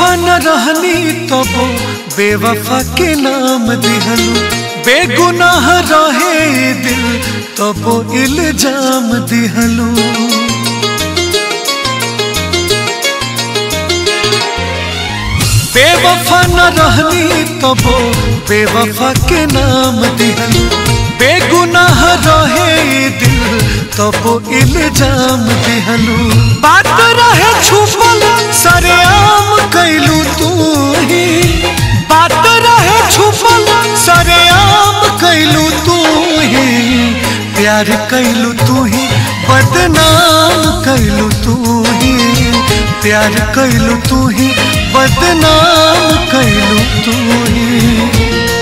बेवफा न रहनी तबो बेवफा के नाम दिहलू बेगुनाह रहे दिल तबो इल्जाम दिहलू बेवफा न रहनी तबो बेवफा के नाम दिहलू बेगुनाह रहे दिल तबो इल्जाम दिहलू बात रहे छुपल सरेआम कैलू तू ही बात रहे छुपल सरेआम कैलू तू ही प्यार कैलू तू ही बदनाम कैलू तू ही प्यार कैलू तू ही बदनाम कैलू तू ही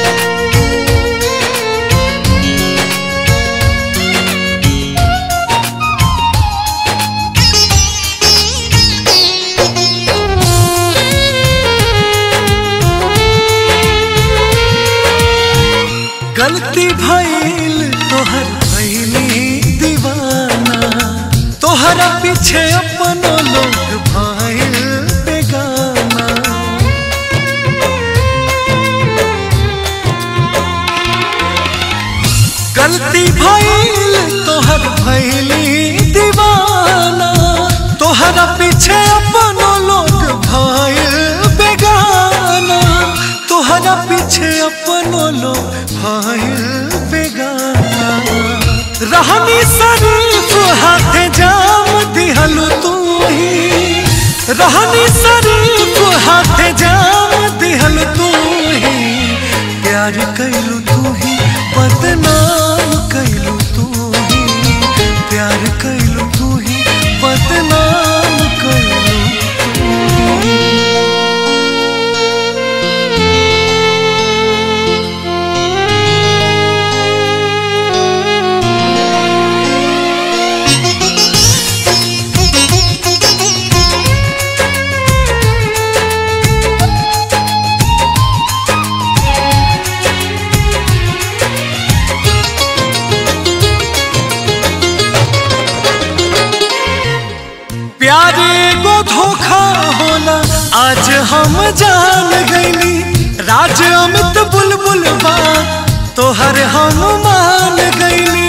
गलती भइल तोहर भइली दीवाना तोहरा पीछे अपनो लोग भइल बेगाना गलती भइल तोहर भइली दीवाना तोहरा पीछे अपनो लोग भइल बेगाना तोहरा पीछे अपनो लोग भइल बेगाना रहनी शरीफ हाथे जाम दिहलू तू ही रहनी शरीफ हाथे जाम दिहलू तू ही प्यार कैलू तू ही बदनाम कैलू तू ही प्यार कैलू तू ही बदनाम कैलू तू ही प्यार एगो धोखा होला आज हम जान गईली राज अमित बुलबुल बा तोहर हम मान गईली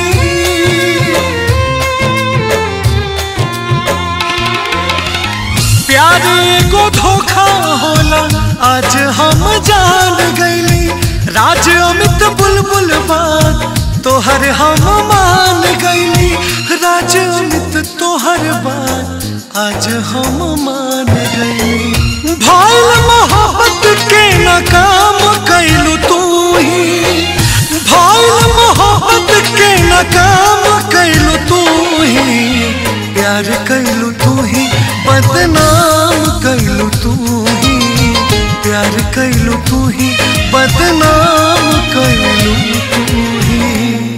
प्यार एगो धोखा होला आज हम जान गईली राज अमित बुलबुल बा तोहर हम मान गईली राज अमित तोहर बात आज हम मान गईली भाईल मोहब्बत के नाकाम कैलू तू ही भाईल मोहब्बत के नाकाम कैलू तू ही प्यार कैलू तू ही बदनाम कैलू तू ही प्यार कैलू तू ही बदनाम कैलू तू ही